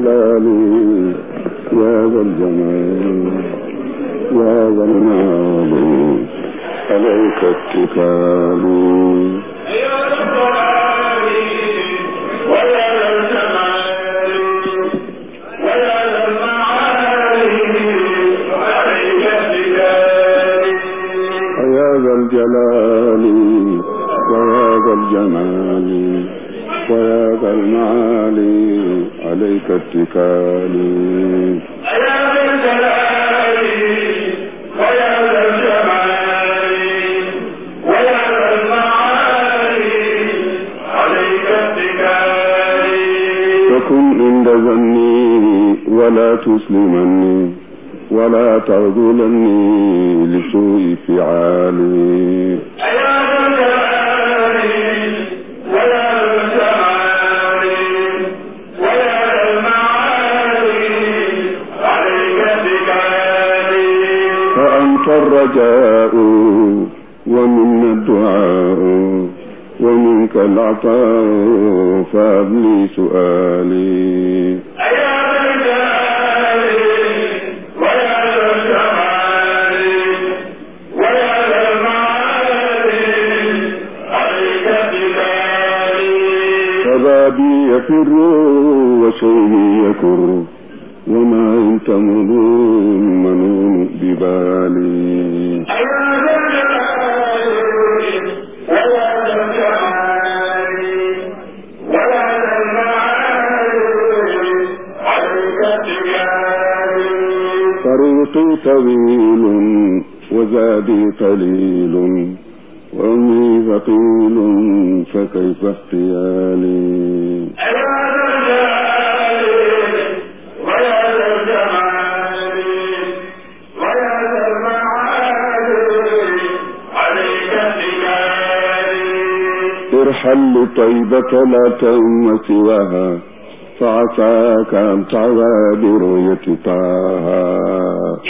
الجلال يا ذا الجمال يا ذا المال عليك اتكالي يا ذا الجلال ويا ذا الجمال ويا ذا المعالي عليك اتكالي فكن عند ظني ولا تسلمني ولا تغذلني لسوء فعالي فأنت الرجاء ومنا الدعاء ومنك العطاء فأبلي سؤالي فبابي يفر وشيبي يكر وما انت مضون منون ببالي طريقي طويل وزادي قليل وأمي ثقيل فكيف احتيالي ارحل لطيبة لا تؤم سواها فعساك أن تعوى برؤية طه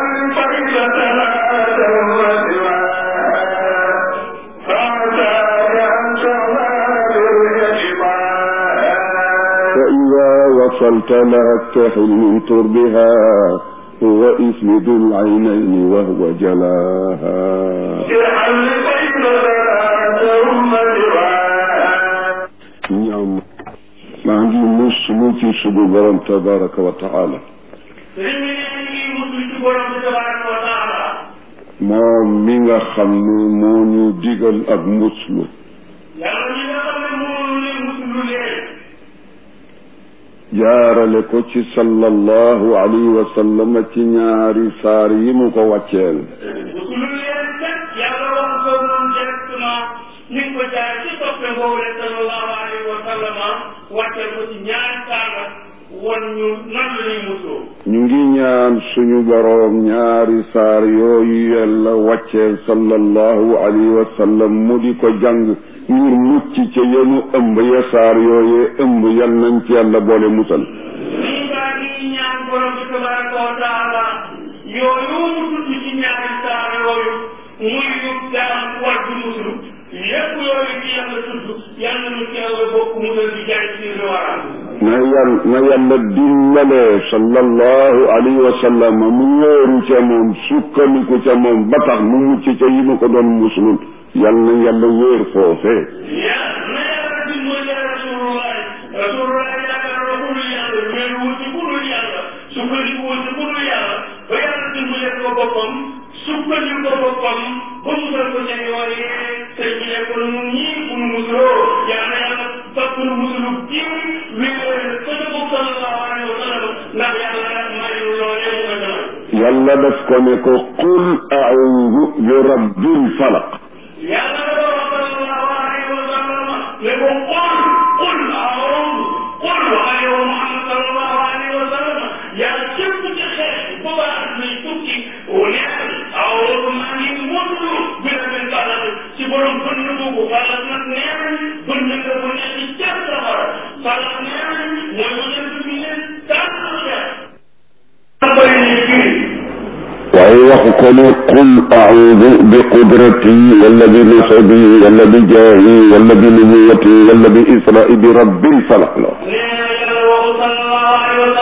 فإذا وصلت لها اكتحل من تربها هو اسمد العينين وهو جلاها ñoom maa ngi muslu ci subu borom tabaraka wa taala moom mi nga xam ne moo ñu digal ak muslu jaarale ko ci sallallahu alayhi wa sallam ci ñaari saar yi mu ko wàcceel ni ko jaar ci soppe boobu rek sallallahu alayhi wa sallama wàcceel ko ci ñaari saaga won ñu nan la ñuy musoo ñu ngi ñaan suñu boroom ñaari saar yooyu yàlla wàcceel sallallahu alayhi wa sallam mu di ko jàng ngir mucc ca yenu ëmb ya saar yooyee ëmb yal nañ ci yàlla boole musal lii baa ngi ñaan borom bi tabaraka wa taala yooyu mu tudd ci ñaari saar yooyu muy yu gaam war di muslu lépp yooyu ci yàlla tudd yàlla nu ci yàlla bokk musal di jaay ci li waram na yàlla na yàlla dimbalee sallallahu alayhi wa sallam mu wóoru ca moom sukkandiku ca moom ba tax mu mucc ca yi ma ko doon muslul yal na yàlla wóor foofee ya na yàlla dimbali rasulullah rasulullah yaakaar na ku dul yàlla mais wul ci ku dul yàlla sukkandiku wul ci ku dul yàlla ba yàlla dimbali ko boppam sukkandiku ko boppam ba musal ko seen yooyee te ñu ne ko nun ñii bu nu musuloo yaa na yàlla topp nu musulu jiw wéer ko ca bopp sallallahu alayhi wa sallam ndax yàlla mayu loolee mu ko demal yàlla daf ko ne ko qul a'udhu bi rabbil falaq yàlla dafa wax sallallahu alayhi wa sallam ne ko qul qul a'udhu qul waxal yow Muhammad sallallahu alayhi wa sallam yàlla képp ci xeex ba ba at lay tukki neel a'udhu maa ngi muslu bi rabbil falaq ci borom bënn boobu falaq nag neel bënn nga bu nekk ca safara falaq neel mooy mu nekk bi ne tànn waaye waxu ko ne qul a'udhu bi qudrati wala bi nasabi wala bi jaahi wala bi nubuwati wala bi isra'i bi rabbil falaq la nee na yàlla waxu sallallahu alayhi wa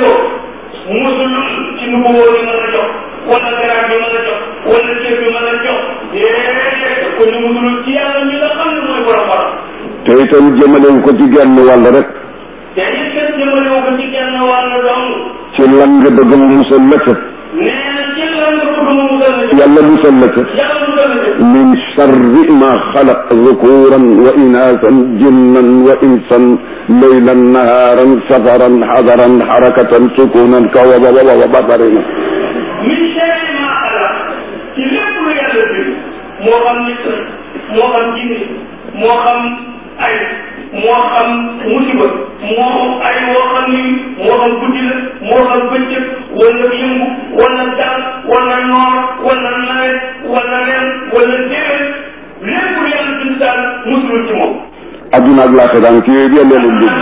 ko musul ci nu ko wóor ma la jox wala garab bi ma la jox wala ceeb bi ma la jox déedéet ko ñu musul ci yàlla mi nga xam ne mooy borom borom te itam jëmalewu ko ci genn wàll rek te it kat jëmale ko ci genn wàll dong ci lan nga bëgg mu musal la ca nee na ci lan nga bëgg mu musal la yàlla musal la ca yàlla musal la min charri ma xalaq zukuran wa inaasan jinnan wa insan leylan nahaaran safaran xadaran xarakatan sukunan kawaba wa basarina min sharri ma xalaq ci lépp lu yàlla bind moo xam nit la moo xam jinne moo xam ay moo xam musiba moo ay woo xam ni moo xam guddi la moo xam bëccëg wala yëngu wala dal wala noor wala nawet wala ren wala déwén lépp lu yàlla bind daal musul ci moom. adduna ak laata daan ci yooyu yàlla leen bind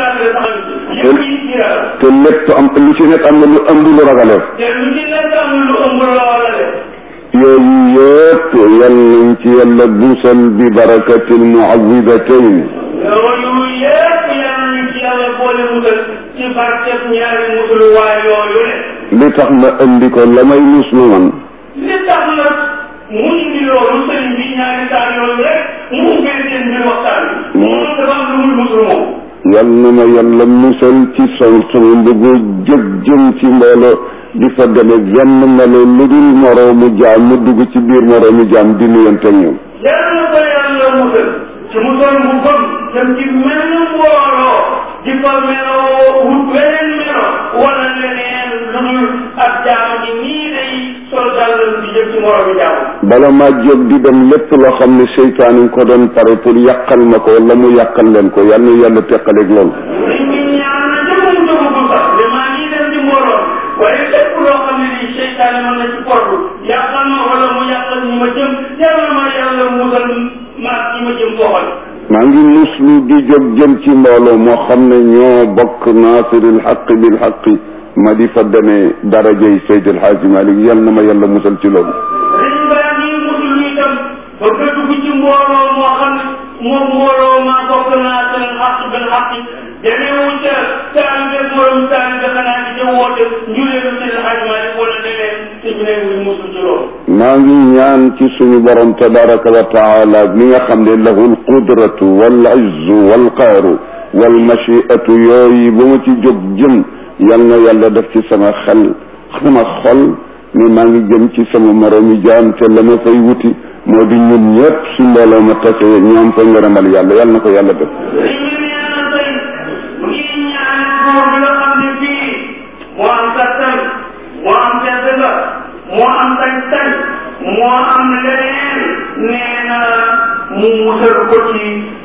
yëpp yi ci yàlla. te lépp am lu ci nekk am na lu ëmb lu ragaleef te lu ci nekk am lu ëmb loola de. yooyu yëpp yal nañ ci yàlla busal bi barakatil muawidatayn loolu yëpp yàlla ñu ci yàlla boole musal ci barkeb ñaari musul waay yooyu le. li tax ma indi ko la may muslu man li tax nag mu indi loolu sëriñ bi ñaari saa yooyu rek mu ubbee seen mbir waxtaan bi. moom dafa am lu muy musul moom. yal na ma yàlla musal ci sol sama mbëggu jëg jëm ci mbooloo di fa deme genn melo lu dul moroomu jaam mu dugg ci biir moroomu jaam di nuyante ak ñoom yàlla na ko yàlla musal ci musal mu gëm jëm ci mel mbooloo di fa meloo wut weneen melo wala leneen lu dul ab jaam gi nii day sol dàllam di jëm ci moroomu jaam. bala maa jóg di dem lépp loo xam ne seytaane ko doon pare pour yàqal ma ko wala mu yàqal leen ko yal na yàlla teqaleeg loolu nit ñi ñaan na jëmum jógagul sax te maa ngi dem ci mbooloo waaye lépp loo xam ne nii seytaane mën na ci portu yàqal ma wala mu yàqal ñi ma jëm yàlla ma yàlla musal maag ñi ma jëm fooxal maa ngi muslu di jóg jëm ci mbooloo moo xam ne ñoo bokk naasiril xaq bil xaqi ma di fa demee darajay Seydil Xaaji Malik yal na ma yàlla musal ci loolu riñ baa ngi musul itam bëgg a dugg ci mbooloo moo xam ne moom mbooloo maa bokk naa seen xaq bil xaq demeewu ca taalibe morom taalibe xanaa di ca woote njuleelu seen xajmaali wala leneen te ñu ne wuñ musul ci loolu maa ngi ñaan ci suñu borom tabaraka wa taala mi nga xam ne lahu alqudratu wal izzu wal qaaru wal machiatu yooyu ba ma ci jóg jëm yal na yàlla def ci sama xel sama xol ne maa ngi jëm ci sama moromi jaam te la ma fay wuti moo di ñun ñëpp su mbooloo ma tase ñoom fa ngërëmal yàlla yal na ko yàlla def li ñu nee na tey mu ngi ñaan góor bi nga xam ne fii moo am kattan moo am tedd nga moo am sañ-sañ moo am leneen nee na mu musal ko ci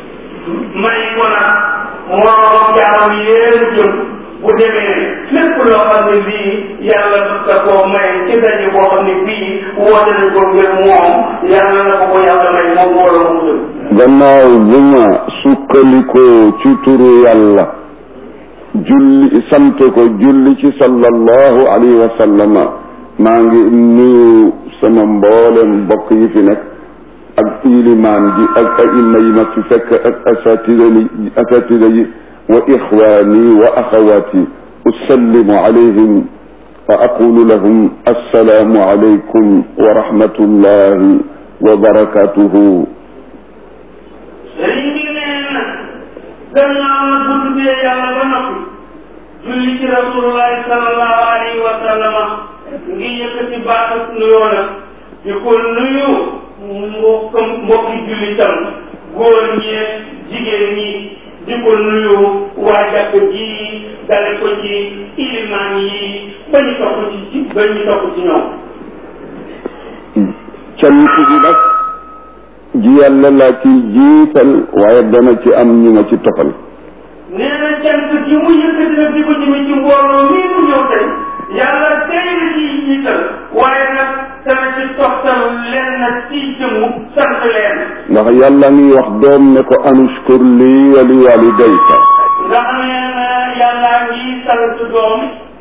may ko nag moo jaam yéen jëm bu demee lépp loo xam ne bii yàlla da koo may ci daje boo xam ne bii woote nañ ko ngir moom yàlla na ko ko yàlla may moom moo la musal gannaaw bu ma sukkandikoo ci turu yàlla julli sant ko julli ci sallallahu alayhi wa sallama maa ngi nuyu sama mboolem mbokk yi fi nekk ak ilimaan ji ak aima yi ma fi fekk ak asatida yi asatida yi wa ixwaani wa axawaati usallimu alayhim wa aqulu lahum assalaamu alaykum wa rahmatullahi wa barakatuhu sëriñ bi nee na gannaaw na bu tuddee yàlla ba noppi julli ci rasulullahi sallallahu alayhi wa sallama ngi yëkkati baaxat nuyoo nag di ko nuyu mbokk mbokki jullitam góor ñi jigéen ñi di ko nuyu waa jàkk ji dale ko ci ilimaan yi ba ñu topp ci ba ñu topp ci ñoom cant gi nag ji yàlla laa ci jiital waaye dana ci am ñu ma ci tofal nee na cant gi mu yëkkati nag di ko jëme ci mbooloo mii mu ñëw tey yàlla tey la ciy jiital waaye nag dana ci toftal leen nag ci jëmu sant leen ndax yàlla ngi wax doom ne ko anushkur lii wa li walidayka ndax nee na yàlla ngi sant doom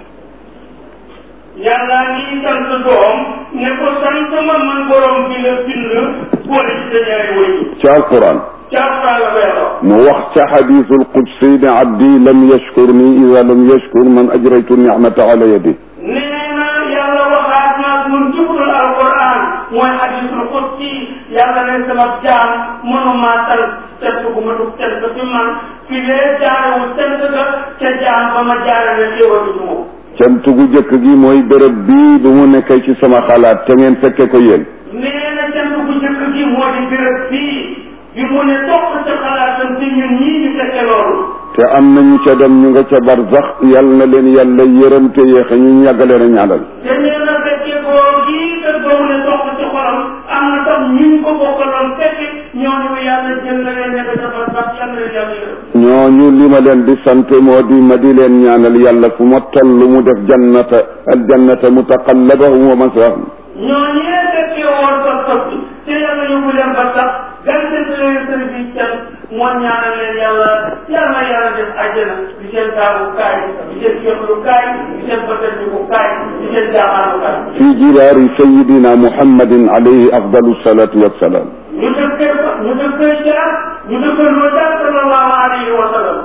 yàlla ngi sant doom ne ko sant ma man borom bi la bind boole ci sa ñaari wëy ci alquran ci ca alquran la ko yàlla mu wax ca xadiisul qudsi ne abdi lam yashkurni ida lam yashkur man ajraytu nicmata ala yadi nee na yàlla waxaat naag mun jublu alquran mooy hadisul qudsi yàlla ne sama jaam mënumaa tal cant gu ma dug cant fi man fi lee jaarewul cant ga ca jaam ba ma jaarale xéewal ci moom cant gu jëkk gi mooy béréb bii bu mu nekkee ci sama xalaat te ngeen fekke ko yéen nee na cant gu njëkk gi moo di béréb bii bi mu ne toq ca xalaatam ci ñun ñii ñu fekke loolu te am nañu ca dem ñu nga ca barzax yal na leen yàlla yërëm te yéexe ñu yàggaleen a ñaanal te nee na fekke koo gii te boobu ne toq ci xolam am na tam ñu ko bokkaloon fekke ñooñu yàlla jël na leen nekk ca barsax yàlla leen yàlla yërëm ñooñu li ma leen di sant moo di ma di leen ñaanal yàlla fu ma toll mu def jannata aljannata mutaqallabahum wa maswahum ñooñee fekkee woon pas pas bi te yàlla yóbbu leen ba sax gàncax gi leen sëriñ bi can moo ñaanal leen yàlla yàlla yàlla def àjjana di seen taabu kaay di seen féexlu kaay di seen bëtëndiku kaay di seen jaaxaanu kaay. fi jiwaari sayidina muhammadin alayhi afdalu salatu wassalaam ñu dëkkee fa ñu dëkkee jaar ñu dëkkee loo jaar sallallahu alayhi wa sallam.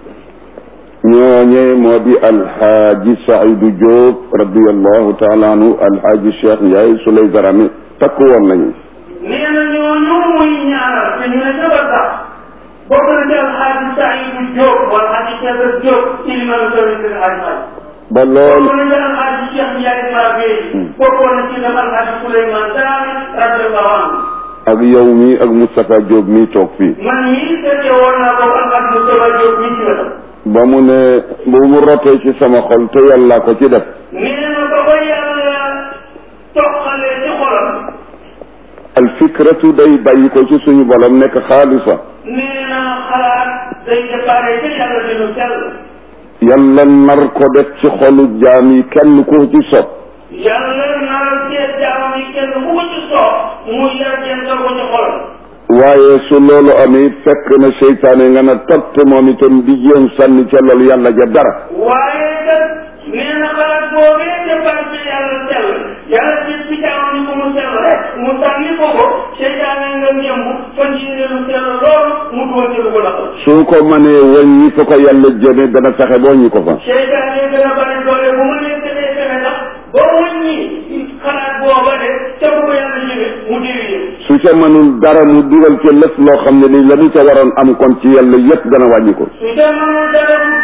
ñooñe moo di alxaaji Saidu Diop radiallahu taala anhu alxaaji Cheikh Ndiaye Souley Darame takk woon nañu nee na ñooñu muy ñaanal te ñu ne ca ba sax bokk na ci alxaaji Saidu Diop wala alxaaji Cheikh Diop ci li ma la sori seen alxaaji ba lool bokkoon na ci alxaaji Cheikh Ndiaye Mabé bokkoon na ci dem alxaaji Souleymane Dramé radiyallahu anhu ak yow mi ak Moustapha Diop mi toog fii man mii fekkee woon naa ko alxaaji Moustapha Diop mii ci wetam ba mu ne bu mu rotee ci sama xol te yàlla ko ci def nee na ba ko yàlla toqalee ci xolam alfikratu day bàyyi ko ci suñu borom nekk xaalisa nee na xalaat day déparé ca yàlla dinu sell yàlla nar ko def ci xolu jaam yi kenn ku ci sopp yàlla naral seet jaamam yi kenn ku ko ci soob mu yar kenn ko ci xolam waaye su loolu amee fekk na seytaane nga na tott moom itam di jéem sànni ca loolu yàlla ja dara waaye kat nee na xalaat boobee déparé ca yàlla sell yàlla seet ci jaamam yi ko mu sell rek mu sànni ko ko seytaane nga ñëmb fan yéene lu sell loolu mu dugal ci lu ko naqal su ko mënee wàññi fa ko yàlla jëme dana fexe boo ñi ko fa seytaane gën a bari doole bu ma leen defee fexe ndax ba wàññi xalaat booba de ca bu ko yàlla jëme mu diri yëpp su ca mënul dara mu dugal ca lëf loo xam ne ni la mu ca waroon am kon ci yàlla yépp dana wàññi ko su ca mënul dara mu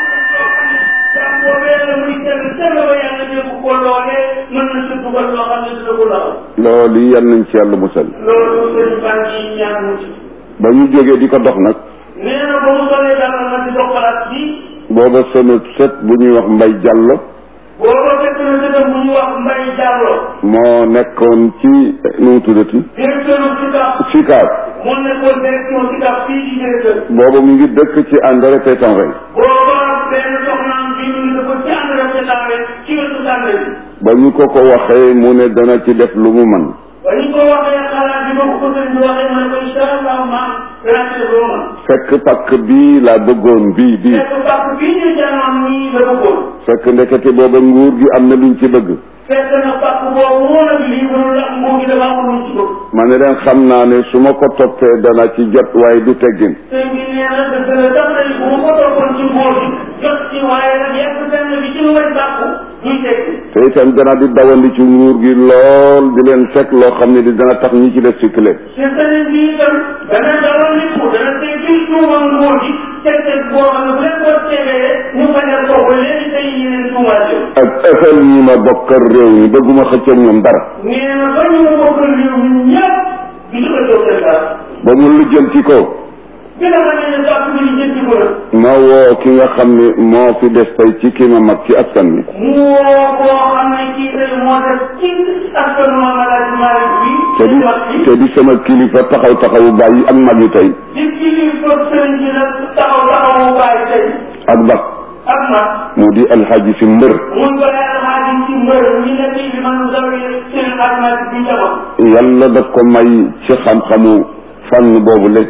jàm boobee la muy sell sell ba yàlla dégg ko loolee mën na sa dugal loo xam ne dina ko law loolu yi yal nañ ci yàlla musal loolu sëñ baa ngi ñaan mu ci ba ñu jógee di ko dox nag nee na ba mu solee dara ma di dox xalaat bi booba sama sët bu ñuy wax mbay jàllo booba fekk na sëtam bu ñu wax Mbay Diallo moo nekkoon ci nu mu tuddati directeur SICAP Sikaar moo nekkoon direction SICAP fii di directeur booba mu ngi dëkk ci André Pétanvin booba benn soxnaam bi ñu ne ko ci ànd rek ci tàmbali ci wetu tàmbali bi ba ñu ko ko waxee mu ne dana ci def lu mu man ba ñu ko waxee xalaat bi ma ko ko sëñ bi waxee mu ne ko incha allah maam danaa ci def lu ma fekk pakk bii laa bëggoon bii bii fekk bàq bii ñu janoon nii la bëggoon fekk ndekete booba nguur gi am na luñ ci bëgg fekk na bàq boobu moo nag lii mënul ak nguur gi dafa amul luñ ci bëgg ma ne leen xam naa ne su ma ko toppee dana ci jot waaye du teggin sëñ bi nee na dëgg la daf nañ bu ma ko toppoon ci nguur gi jot ci waaye nag yegg fenn bi ci lu may bàq duy teggi te itam dana di dawandi ci nguur gi lool di leen fekk loo xam ne di dana tax ñi ci def cycle te sëriñ bi itam dana dalal nit ku dana teg fii tuuma nguur gi teg teg boo xam ne bu leen ko tegee ñu fajal ko ba léegi tey yeneen tuumaat yow ak ëffal ñi ma bokkal réew mi bëgguma xëcc ak ñoom dara nee na ba ñu ma bokkal réew mi ñëpp du ñu ko jox seen dara ba mu lijjanti ko bi nga xam ne bàq bi ñu jëndi ko nag ma woo ki nga xam ne moo fi des tey ci ki ma mag ci askan wi mu woo koo xam ne kii tey moo def ci askanu Maam Alaaji Maalik bi te di mag bi te di sama kilifa taxaw taxawu bàyyi ak mag yi tey di kilifa sëriñ bi nag taxaw taxawu baay tey ak bak ak mag mu di alxaaji si mbër mun ko yàlla xaadi ci mbër ñi ne bii bi man zawi seen xadmat bi njaboot yàlla daf ko may ci xam-xamu fànn boobu léeg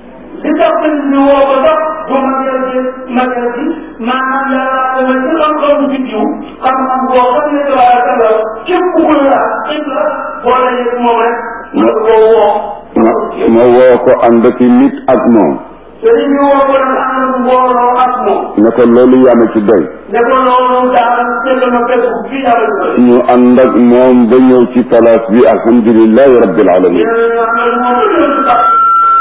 li tax sëñ bi woo ko sax bu magal bi magal bi maanaam yàlla ko la ci xam-xamu biddiw xam-xam boo xam ne tabaarakallah képp ku la képp la boo dajee moom rek mën ko woo ma ma woo ko ànd ak nit ak ànd mbooloo ak moom ne ko loolu yaa ma ci doy ne ko loolu daal tëgg na fekk fii daal di koy ñu ànd ak moom ba ñëw ci place bi alhamdulilahi rabbil alamin yéen a ànd ak moom ba ñëw ci tax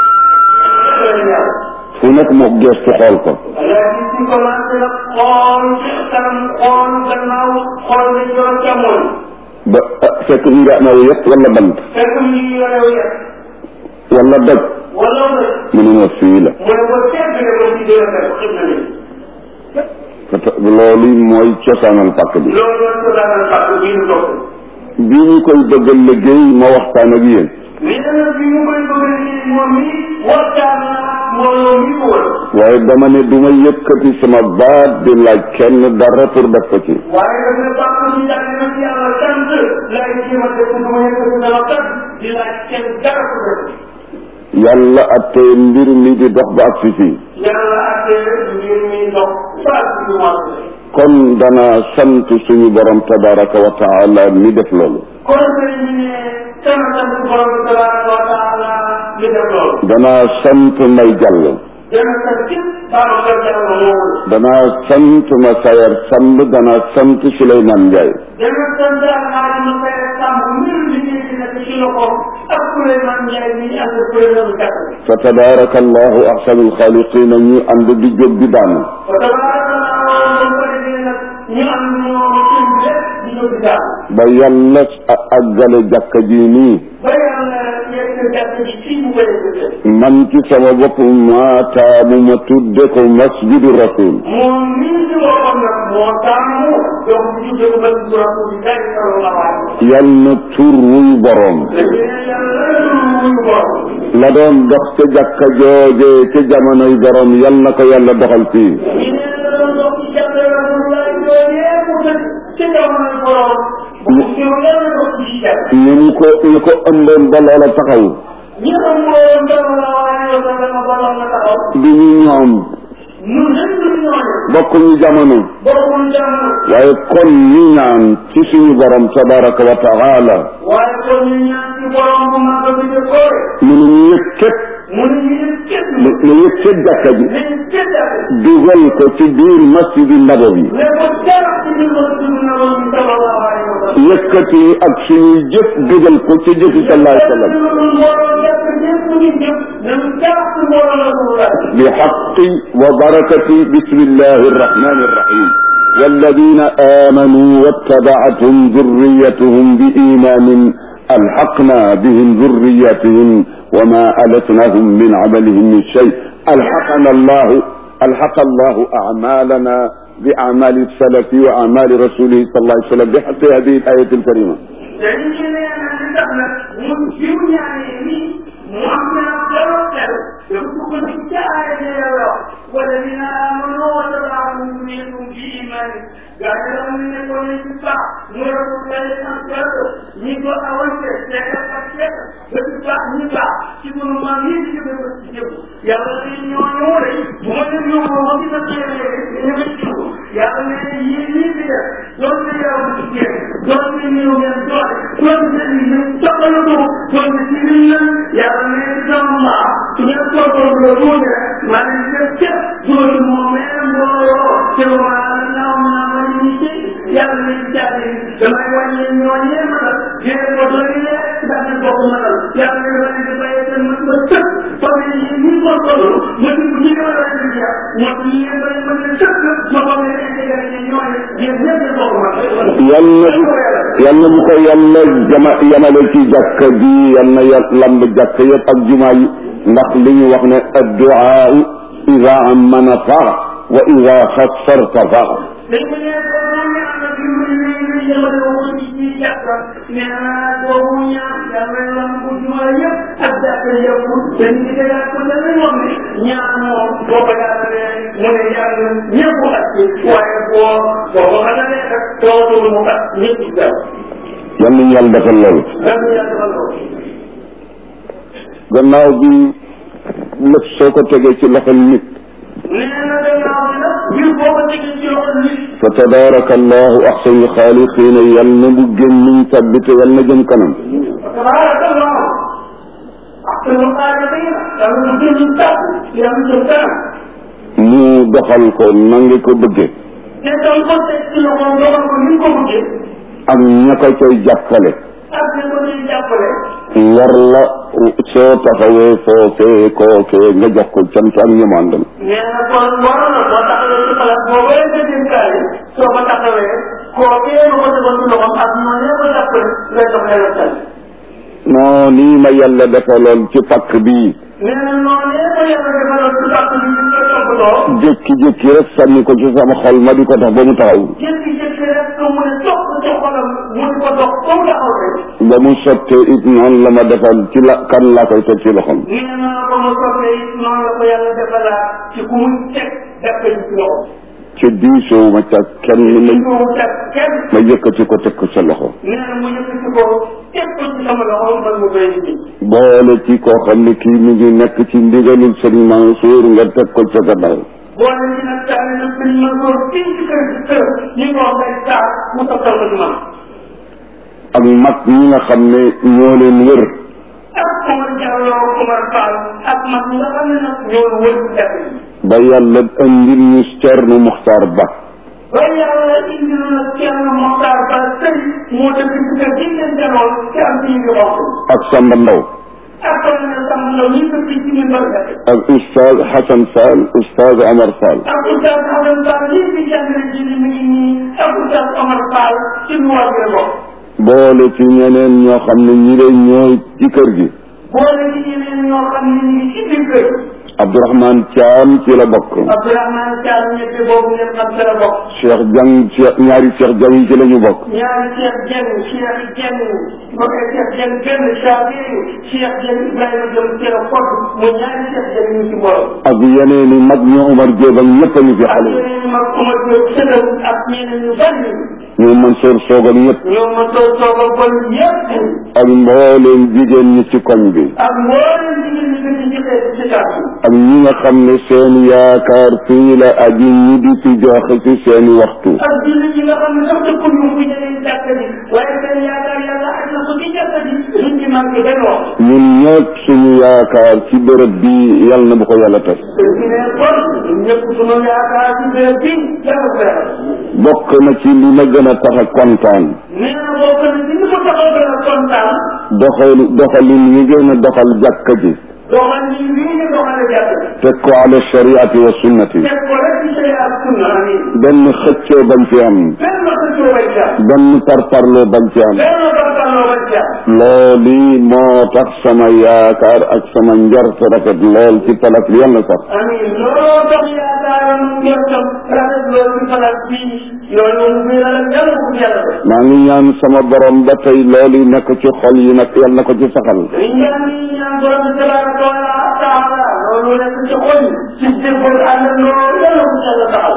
fu nekk mu gestu xool ko léegi ci commencé nag xool ci kanam xool gannaaw xool nañ ko jamono ba ah, fekk ñu nga amaw yëpp wala bant fekk mu ngi yore yëpp wala doj wala mu mu ne ma fii la ne ko seet bi ne ko ci dee fekk xam na ni Fata- loolu mooy cosaanal pàkk bi loolu la ko daanal fàq bii ñu topp bi ñu koy bëgg a liggéey ma waxtaan ak yéen mais nag bi mu koy bëgg ci moom mi waxtaan na mbooloo mi ko wër waaye dama ne du ma yëkkati sama baat di laaj kenn dara pour def ko ci waaye daf ne bàq ñu jàng na ci yàlla sant laay jéem a def du ma yëkkati dama kat di laaj kenn dara ko def yàlla atte mbir mi di dox ba ak si fii yàlla atte mbir mi ndox saa si du ma kon dana sant suñu borom tabaraka wa taala mi def loolu kon sëriñ bi ne sama sant borom bi tabaraka wa taala mi def loolu dana sant may jàll dana sant képp Babacar Diallo moomu dana sant ma sayar samb dana sant Souleymane Ndiaye dana sant alxaaji ma fay sàmm mbir liggéey bi nekk ci loxoom ak Souleymane Ndiaye mi ànd ak Souleymane Gàtt fa tabaraka allahu ahsanul xaaliqina ñu ànd di jóg di daanu fa tabaarakallah ba ko defee nag ñu am ñoom seen lépp di jóg di daal ba yàlla a- àggale jàkka ji nii ba yàlla yegg gàtt ji fii mu koy defee man ci sama bopp maa taamu ma tudde ko masjidu rasul moom mii ci boppam nag moo taamu donc bu ñu jóg ba ci rasulillahi sallallahu alayhi wa sallam yal na tur wuy boroom léegi yàlla wuyu borom la doon dox ca jàkka jooje ca jamonoy borom yal na ko yàlla doxal fii ñu ne la doon dox ci jàppale rasulullahi yooyee mu dëkk ci jamonoy borom bu ci yàlla dox ci jàpp ñu ñu ko ñu ko ëmboon ba loola taxaw ñi xam mbooloo sallallahu alayhi wa sallam borom na taxaw du ñu ñoom ñun ñëpp ñu ñooñu bokkuñu jamono bokkul jamono waaye kon ñu ñaan ci suñu borom tabaraka wa taala waaye kon ñu ñaan ci borom bu mag bi de koore mu ne ñu yëg képp mu ne ñu ne képp ne ne yëg ca jàkka ji nañ képp dugal ko ci biir masjidi nabawi ne ko dara ci biir masjid nabawi sallallahu alayhi wa sallam yëkkati ak suñuy jëf dugal ko ci jëfi sallallahu alayhi wa sallam بحق وبركة بسم الله الرحمن الرحيم والذين آمنوا واتبعتهم ذريتهم بإيمان ألحقنا بهم ذريتهم وما ألتناهم من عملهم من شيء ألحقنا الله ألحق الله أعمالنا بأعمال السلف وأعمال رسوله صلى الله عليه وسلم بحق هذه الآية الكريمة والذين آمنوا وتبعهم ذريتهم بإيمان قال لهم من يكون يتبع نور الله الأنصار نيكو أوانت سيكا فكيك بتبع نبع تقول ما نيجي بتبع يا الله نيو نوري ومن نيو ومن نيو يا الله يجي بيا دون يا الله دون نيو يا دون دون نيو تقلدوا دون نيو يا الله دون ما تنسوا تقولون ما نيجي دون مومن بورو سوى الله yàlla nañ jaay damay wàññi ñooñee mënal yéen ko doy lee ndax ñu bokk mënal yàlla nañ wàññi di bàyyi seen mën ba tëpp parce que yéen ñi ko toll ma di ñi nga war a di jeex moo tax yéen ba mën leen tëpp ma xam ne intégré ñi ñooñe yéen ñëpp ñu bokk mënal yàlla yàlla bu ko yàlla jama yamale ci jàkka ji yàlla ya lamb jàkka yëpp ak jumaa yi ndax li ñu wax ne adduaa ida amana faa wa ida xassarta faa dañ ko nee ko moom ñaan na bi mu ne ñu jëmale ko ci ci jàkka nee naa boobu ñaan yàlla lam bu juma yëpp ak jàkka yëpp dañ di tegaat ko dañuy wax ne ñaan moom boo ko yaatalee mu ne yàlla ñëpp at ci waaye boo boo ko xatalee rek tootul mu at ñëpp daw yal nañu yàlla defal loolu dan yàlla defal ko gannaaw bi lépp soo ko tegee ci loxol nit nee na gannaaw bi nag mbir boo ko tegee ci loxo nit fa tabaraka allahu axsanu xaaliqiina yal na bu gémmiñ tabbite yal na jëm kanam tabarakallah ahsanu xaaliqiina yàlla mu gën ñu tàpp yàlla jëm kanam ni doxal ko na nga ko bëgge te danga ko teg ci loxoom doxal ko ni nga ko bëggee ak ña ko koy jàppale ak ni ko ciy jàppale war la soo taxawee foofee kookee nga jox ko cant ak ñamandal nee na kon war na boo taxawee ci place boobu nga dénkaay soo ko taxawee kookee nga ko tegoon ci loxoom ak noonu ko jàppale ngay dox leen ak tan non nii ma yàlla defaloon ci pakk bii nee na noonu ko yàlla defaloon ci pàcc bi ñu koy toppatoo jékki-jékki rek sànni ko ci sama xol ma di ko dox ba mu taxaw jékki-jékki rek ko mu ne topp ci xolam mu di ko dox ba mu taxaw rek ba mu sottee it noonu la ma defal ci la kan laa koy teg ci loxom nee na ko mu soppee it noonu la ko yàlla defalaat ci ku muy teg def ko ci loxo ci diisoo ma ca kenn ma mu teg kenn ma yëkkati ko teg ko sa loxo nee na mu yëkkati ko teg ko ci sama loxo man mu koy indi boole ci koo xam ne kii mi ngi nekk ci ndigalul sëriñ Mansour nga teg ko ca gannaaw boole ci nag taal na sëñ Mansour fii ci kër ci kër ñu ko wax day taal mu toppal ko ci man ak mag ñi nga xam ne ñoo leen wër ak Omar Diallo Omar Fall ak mag ñi nga xam ne nag ñoo wër ci dëkk bi ba yàlla andil ñu Cerno Muxtaar Ba ba yàlla indi na kenn Moxtaar Ba sëy moo dëkk ci kër gi ngeen janoon ci am ci ñu xonk ak Samba Ndaw ak kon ne sam na ñu dëkk ci ñu mbër dëkk ak Oustaz Hassan Fall Oustaz Amar Fall ak Oustaz Amadou Fall lii di jàngale ji li mi ngi nii ak Oustaz Omar Fall ci lu war a bokk boole ci ñeneen ñoo xam ne ñi lay ñooy ci kër gi boole ci ñeneen ñoo xam ne ñu ngi ci biir kër Abdourahmane Thiam ci la bokk Abdourahmane Thiam ñett boobu ngeen xam ci la bokk Cheikh Jang Cheikh ñaari Cheikh Jang yi ci la ñu bokk ñaari Cheikh Dieng Cheikh Dieng mbokk Cheikh Dieng benn Chafi Cheikh Dieng Ibrahima Diom ci la fot mu ñaari Cheikh Dieng ñu ci borom ak yeneen i mag ñoo Omar Diop ak ñëpp a ñu fi ak xale yeneen mag Omar Diop sëtam ak ñeneen ñu bari ñoom Mansour Soog ak ñëpp ñoo ma toog toogal bon yëpp ak mbooleem jigéen ñi ci koñ bi ak mboolem jigéen ñi ko ci jëlee ci kàddu ak ñi nga xam ne seen yaakaar fii la aji ñu di ci joxe ci seeni waxtu ak jullit yi nga xam ne sax dëkk ñu fi ñeneen jàkk ji waaye seen yaakaar yàlla ak na ko ci jàkk ji luñ ci manqué benn wax ñun ñëpp suñu yaakaar ci bërëb bi yal na bu ko yàlla tas te ci ne kon ñëpp sunu yaakaar ci béréb bi yàlla ko yàlla bokk na ci li ma gën a tax a kontaan nee na bokk na ci ni ko taxaw gën a kontaan doxal doxalin yi gën a doxal jàkka ji doxal ni lii nga doxale jàkk ji teg ko ala shariati wa sunnati teg ko rek ci sharia ak sunna amin benn xëccoo bañ ci am benn xëccoo bañ ci am benn parparloo bañ ci am benn barkaloo bañ ci am loolu moo tax sama yaakaar ak sama njort rafet lool ci palak bi yàlla sax amin looloo tax yaakaaram njortam rafet loolu ci place bii loolu moom bii la yàlla ko yàlla def maa ngi ñaan sama borom ba tey loolu nekk ci xol yi nag yàlla na ko ci saxal dañ ñaan ni ñaan borom bi tabaraka wa taala loolu nekk ci xol yi ci déggul ànd loolu yàlla ko yàlla taxal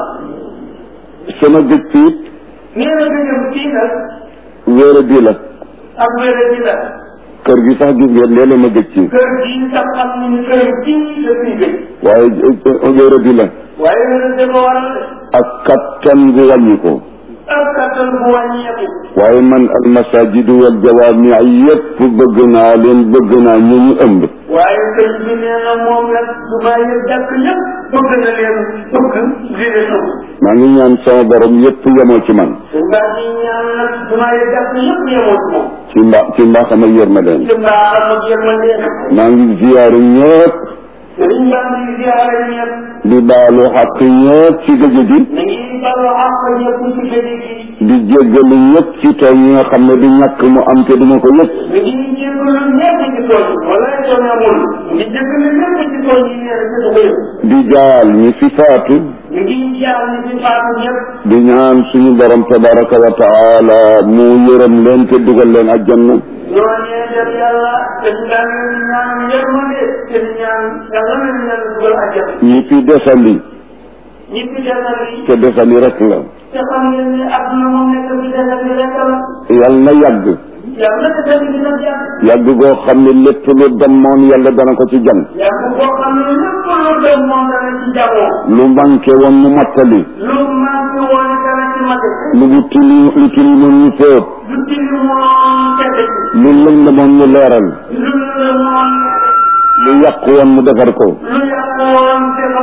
sama gëj ci it nee na dëggam kii nag wéere bi la ak wéere bi la kër gi sax gis ngeen léeg-léeg ma gëj ci kër gii sax xam ni ni kër gii la fiy gëj waaye wéere bi la waaye wéere da ko waral ak kattan gu wàññi ko ak kattan bu wàññeeku waaye man al masajidu wal jawaami yépp bëgg naa leen bëgg naa ñu ñu ëmb waaye sëñ bi nee na moom nag du bàyyi jàkk yëpp bëgg na leen bëgg direction maa ngi ñaan sama borom yépp yemoo ci man sëñ baa ngi ñaan nag du bàyyi jàkk yëpp yemoo ci moom ci mbaa ci mbaaxam ak yërmandeem ci mbaaxam ak yërmande maa ngi ziyaaru ñëpp sëriñ baa ngi ziyaare ñëpp di baalu xaq ñëpp ci gëj gi na ngi balu àq ñëpp ci gëj gi di jéggalu ñëpp ci tooñ yi nga xam ne du ñàkk mu am te duma ko yëg mi ngi jégalu ñëpp ci tooñ wala tooñ amul mi ngi jégalu ñëpp ci tooñ yi nee na ci ko yëpp di jaal ñi fi faatu mi ngi jaar ni fi faatu ñëpp di ñaan suñu borom tabaraka wa taala mu yërëm leen te dugal leen àjjanna ñoo ñee def yàlla te ñu daan leen ñaan yërmande te ñu ñaan yàlla na leen yàlla dugal àjjana ñi fi desali ñi fi desal yi te desali rek la te xam ngeen ne adduna moom nekk fi desal yi rek la yal na yàgg yàlla desal yi dina jàpp yàgg goo xam ne lépp lu demoon yàlla dana ko ci jam yàgg boo xam ne lépp lu dem moom dana ci jamoo lu manqué woon mu mottali lu manqué woon dana ci mate lu bu tili lu tilimoon ñu fóot lu tili moom tedd ci lu lëndëmoon mu leeral lu la moom lu yàqu woon mu defar ko lu yàq woon defal yi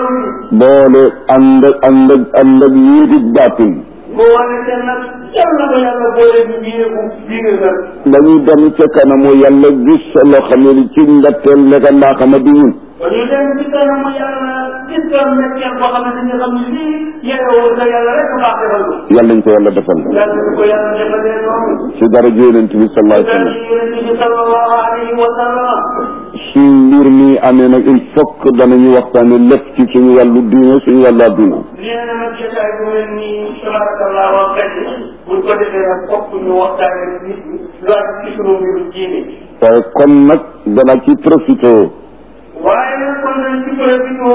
boole ànd ak ànd ak ànd ak yéegi baatin mu wane te nag yal na ko yàlla boole bi biireeku biire nag dañuy dem ca kanamu yàlla gis sa loo xam ne ci ndatteel nekk ndaa xama di ñun ba ñu dem ci kanamu yàlla gis ko nekkeel boo xam ne dañu xam ne lii yeewoo sa yàlla rek baax defal ko yàlla ñu ko yàlla defal yàlla ñu ko yàlla defalee noonu ci dara yonent bi sallallahu alayhi wa daal sallam di yonent bi sallallahu alayhi wa sallam su mbir mi amee nag il faut que danañu waxtaane lépp ci suñu wàllu diine suñu wàllu adduna nee na nag jotaay bu mel nii tabarakallah wa xëy buñ ko defee nag fokk ñu waxtaane nit ñi lu ak ci sunu mbiru diine waaye kon nag dana ci profité waaye nag kon nañ ci profité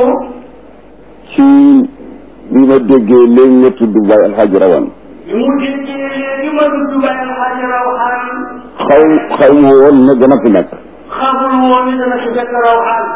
ci bi ma déggee léegi nga tudd Baye Alhaji Rawane bi mu déggee léegi ma tudd Baye Alhaji Rawaan xaw xaw ma woon ne dana fi nekk xamul woon ni dana fi fekk Rawaan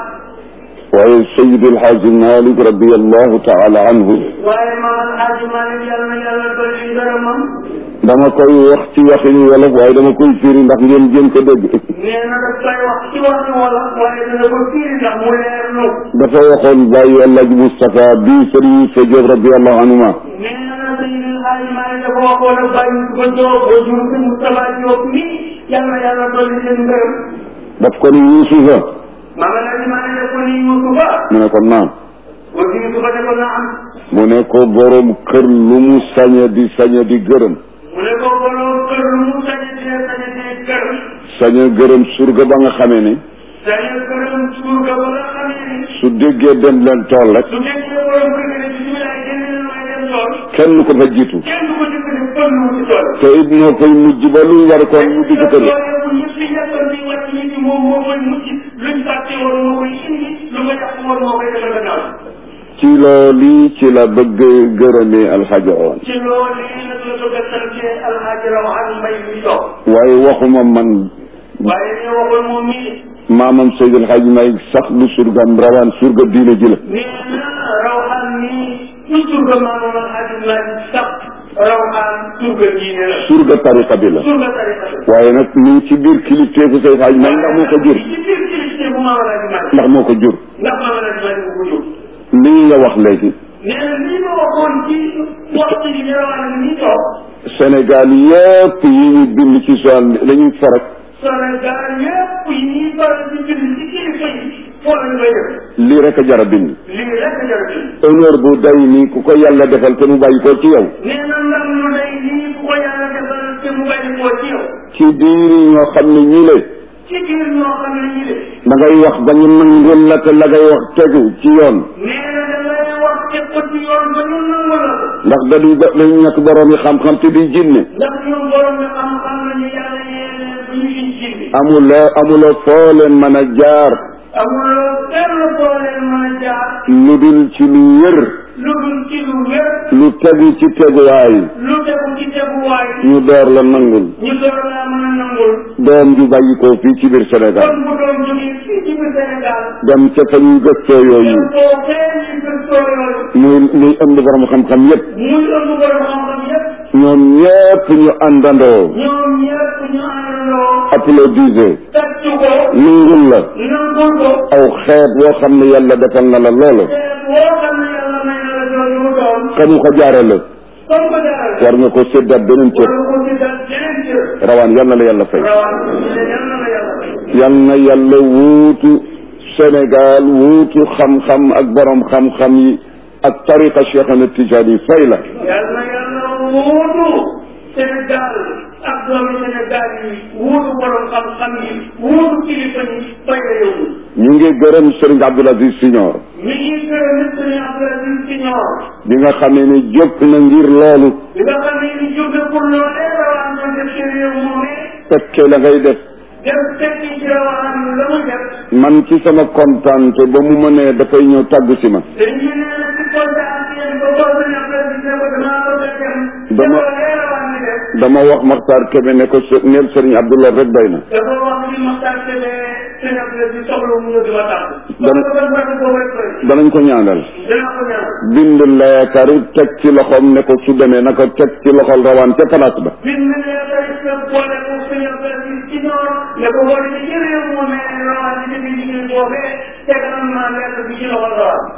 waaye Seydi Alhaji Malick radiallahu taala anhu waaye maam Alhaji Malick yàlla na yàlla dolli ngërëmam dama koy wax ci waxinu wolof waaye dama koy firi ndax ngeen jëm ko dégg nee na daf koy wax ci waxi wolof waaye dana ko fiiri ndax mu leer lu dafa waxoon Baye Alhaji Moustapha bii Serigne Sa Diop radiallahu anhuma nee na Seydi Alhaji Malick dafa waxoon ak bàyyi ko Diop ba jur fi Moustapha Diop mi yàlla na yàlla dolli seen ngërëm daf ko ni Yuusufa maam Alhaji Malick daf ko ni Yuusufa mu ne ko naam ba Yuusufa ne ko na am mu ne ko borom kër lu mu sañe di sañe di gërëm mu ne ko borom kër lu mu sañe di sañe di kër sañe gërëm surga ba nga xamee ni sañe këram surga ba nga xamee ni su déggee dem leen tool rek su fekkee borom kër gi ne bisimilah génn leen may dem tool kenn ko fa jiitu kenn du ko jëkk ne pël mu ci tool te it moo koy mujj ba lu war kon mu digg kër loolu bu ñëpp di yàqal di wàcc nit ñi moom moo koy mucc luñ fàtte woon moo koy indi lu nga yàq woon moo koy defal gannaaw ci loolu ci la bëgg gërëmee alxaja oon ci loolu yi nag la bëgg a sante alxaaji Rawaan Mbay mi toog waaye waxuma man waaye ne waxoon moom mii maamam Seydi Alxaaji May sax du surgam rawaan surga diine ji la nee na Rawaan mii ñu surga maamam alxaaji Maalik sax Rawaan surga diine la surga tariqa bi la surga tariqa la waaye nag ñu ngi ci biir kilifteefu Seydi Alxaaji May ndax moo ko jur ci biir kilifte bu maam alxaaji Maalik ndax moo ko jur ndax maam alxaaji Maalik bu ko jur lii nga wax léegi nee na lii ma waxoon ci waxtu bi ne Rawaan mi toog Sénégal yëpp yi ñu bind ci soal dañuy farak Sénégal yëpp yi ñuy faral di bind ci kilifa yi foo lañ koy def lii rek a jar a bind lii rek a jar a bind honneur bu day nii ku ko yàlla defal te mu bàyyi ko ci yow nee na ndam lu day nii ku ko yàlla defal te mu bàyyi koo ci yow ci biir ñoo xam ne ñi le ci biir ñoo xam ne ñi de da ngay wax ba ñu nangul la te la ngay wax tegu ci yoon nee na da ngay wax teg ko ci yoon ba ñu nangu la ko ndax dañuy ba dañu nekk borom yi xam-xam te di jinne ndax ñoom borom bi xam-xam nañu yàlla yéene bu ñu fiy jindi amuloo amuloo foo leen mën a jaar amuloo benn boo leen mën a jaar lu dul ci lu wér lu dul ci lu wér lu tegu ci teguwaay lu tegu ci teguwaay ñu door la nangul ñu door laa mën a nangul doom ju bàyyi ko fii ci biir Sénégal kon bu doon jógee fii ci biir Sénégal dem ca fa ñuy gëstoo yooyu boo fee ñu gëstoo yooyu muy muy ëmb borom xam-xam yépp muy ëmb borom xam-xam yépp ñoom ñépp ñu àndandoo ñoom ñëpp ñu àndandoo applaudisé tàccu ko nangul la nangul ko aw xeet woo xam ne yàlla defal na la loolu te boo xam ne yàlla may na la jooju mu doon ka mu ko jaarale comme ko jaral war nga ko séddaat beneen cër wala ko ci dal jeneen cër rawaan yal na la yàlla fay rawaan yal na la yàlla fay yal na yàlla wuutu Sénégal wuutu xam-xam ak borom xam-xam yi ak tariqa Cheikh Ahmed Tidiane fay la yal na yàlla wuutu Sénégal ak doomi Sénégal yi wuutu borom xam-xam yi wuutu kilifa yi fay la yow ñu ngi gërëm Serigne Abdoul Aziz Signor mi ngi gërëm nit Sëriñ Abdou Aziz Signor bi nga xamee ne jóg na ngir loolu bi nga xam ne ni jóge pour loolee rawaan doon def ci réew moomee fekke la ngay def dem tekki ci rawaan la muy def man ci sama kontaante ba mu mënee dafay ñëw tàggu si ma dañ ñu nee na ci kontaan yéen ba boo Sëriñ Abdou Aziz ne ko damaa bëgg a dem Dama- ca loolee rawaan di def dama wax Maxtaar Kebe ne ko s- neel Serigne Abdoulaye rek doy na dafa wax ni Maxtaar Kébé Sëriñ Abdou Aziz soxla mu ñëw di ma tàgg Dana- kon ko bëgg boobu rek doy danañ ko ñaanal dana ko ñaan bind leetar teg ci loxoom ne ko su demee na ko teg ci loxol rawaan ca place ba bind ne tey sa boole ko Sëriñ Abdou Aziz ci noor ne ko boole ci ci réew moomee rawaan di defi liggéey boobee tegal naa lettre bi ci loxol rawaan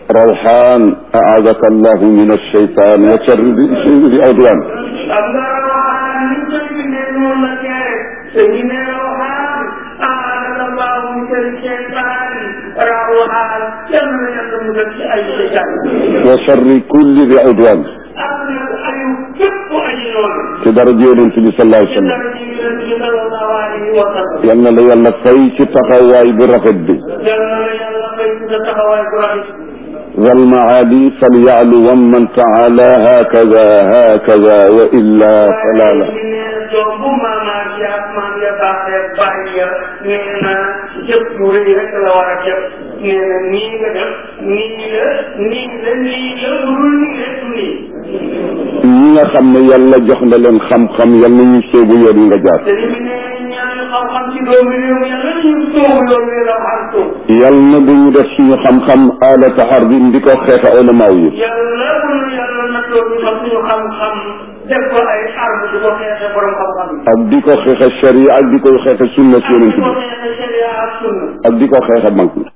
rawxaan aadaka allahu min alcheytaan wa charri di awdiyaan am nga rawxaan ni koy bindee noonu la kere te ñu ne rawxaan aadaka allahu min sharri cheytaan rawxaan yal na yàlla mu def ci ay cheytaan wa charri kulli di awdiyaan am na ayu képp aji noonu ci dara yonent bi sallallahu alayhi wa sallam dara ci yonent bi sallallahu alayhi wa sallam yal na la yàlla fay ci taxawaay bu rafet bi yal na yàlla fay ci sa taxawaay bu rafet والمعالي فليعلو ومن تعالى هكذا هكذا وإلا فلا لا waaye nee na doom bu maamaam ya maam ya baaxee bàyyi ya nee na jëf ju rëy rek la war a jëf nee na nii nga def nii la nii la nii la bu dul nii rek du nii ñi nga xam ne yàlla jox na leen xam-xam yal na ñu sóobu yoon yi nga jaar te li mu ne ñaan xam-xam ci doomu réew mi yàlla ñu soobu yoon wi la xam soob yal na bu ñu def suñu xam-xam aalata xarbin di ko xeexa ulamaaw yi yàlla bu nu yàlla nattoo ñu xam suñu xam-xam def ko ay arme di ko xeexe borom xam-xam yi ak di ko xeexa sharia ak di ko xeexa sunna si yonent di ko bi xeexe sharia ak sunna ak di ko xeexa mag ñi